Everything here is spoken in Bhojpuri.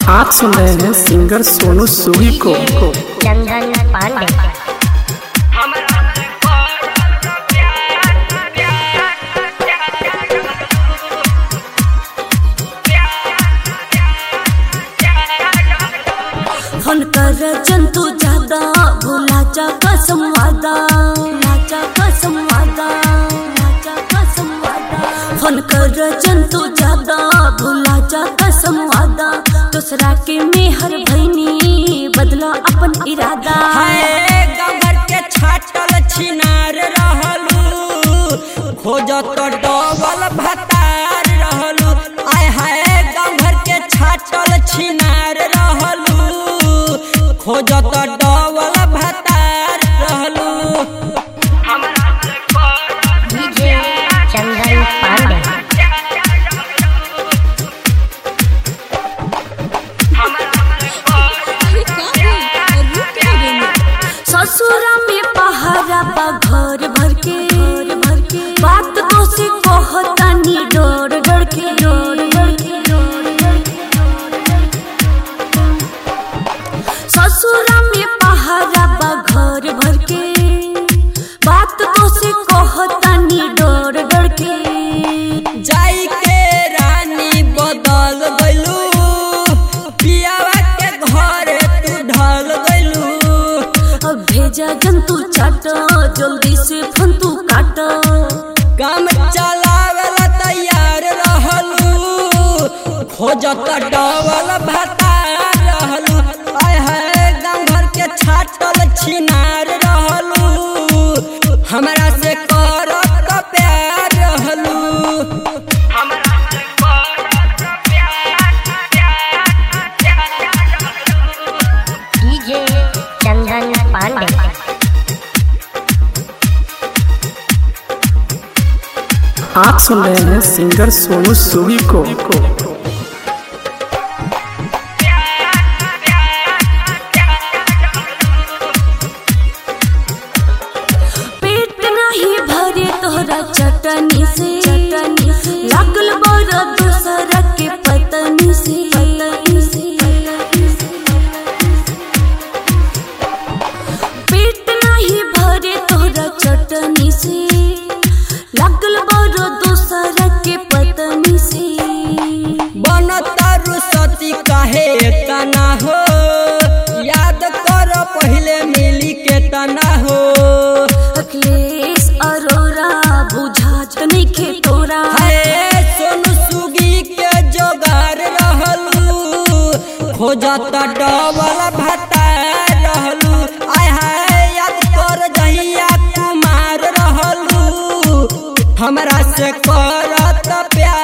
आप सुन रहे हैं सिंगर सोनू सूरी को चंदन पांडे फोन कर जंतु ज्यादा भुलाचा कसम वादा भुलाचा कसम वादा भुलाचा कसम वादा फोन कर जंतु ज्यादा भुलाचा कसम वादा दूसरा के मेहर भैनी बदला अपन इरादा हाय गबर के छाटल छिनार रहलू खोजत डबल भतार रहलू आय हाय गबर के छाटल छिनार रहलू खोजत डबल भतार रहलू डीजे चंदन पांडे ससुरा में पहाड़ा बा घर भर के घर भर के बात तो से कहतानी डर डर के डर डर के डर डर के ससुरा में पहाड़ा बा घर भर के बात तो से कहतानी डर डर के जाई के रानी बदल गइलू पियावा के घर तू ढल गइलू अब भेजा जंतु चाट जल्दी से फोन तू काट काम चलावेला तैयार रहलू खोजत डबल भतार रहलू आय हाय गाँव घर के छाटल छिनार रहलू हमरा से करत प्यार रहलू डीजे चंदन पांडे आप सुन रहे हैं सिंगर सोनू सूरी को पेट नहीं भरे तोहरा चटनी से चटनी से लागल बड़ दूसरा के पतनी से पतनी से पेट नहीं भरे तोहरा चटनी से लागल बड़ दूसरा के पतनी से बनतारू सती काहे तना हो याद कर पहले मिली के तना हो अखिलेश अरोरा बुझात नइखे तोरा हाय सोनू सुगी के जोगार रहलू खोजत डबल भतार रहलू आय हाय याद कर जहिया कुमार रहलू हमरा से करत प्यार